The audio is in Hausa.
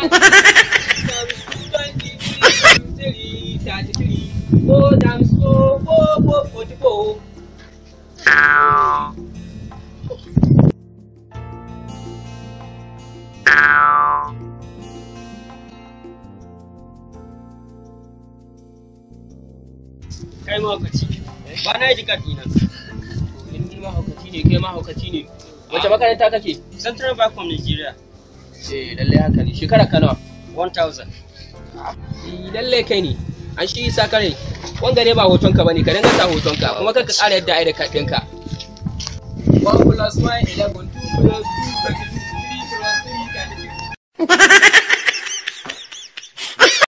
one times two twenty three thirty three four times four four four forty four. kai mahaukaci ba na yi kati na in ni mahaukaci ne kai mahaukaci ne wace makaranta kake central bank of nigeria eh lalle haka ne shekara ka nawa 1000 Eh, lalle kai ne an shi isa kare wanga ne ba hoton ka bane ka dinga sa hoton ka kuma kar ka ƙara yadda ai da kaɗin ka 1 plus 1 11 2 plus 2 32 3 plus 3 33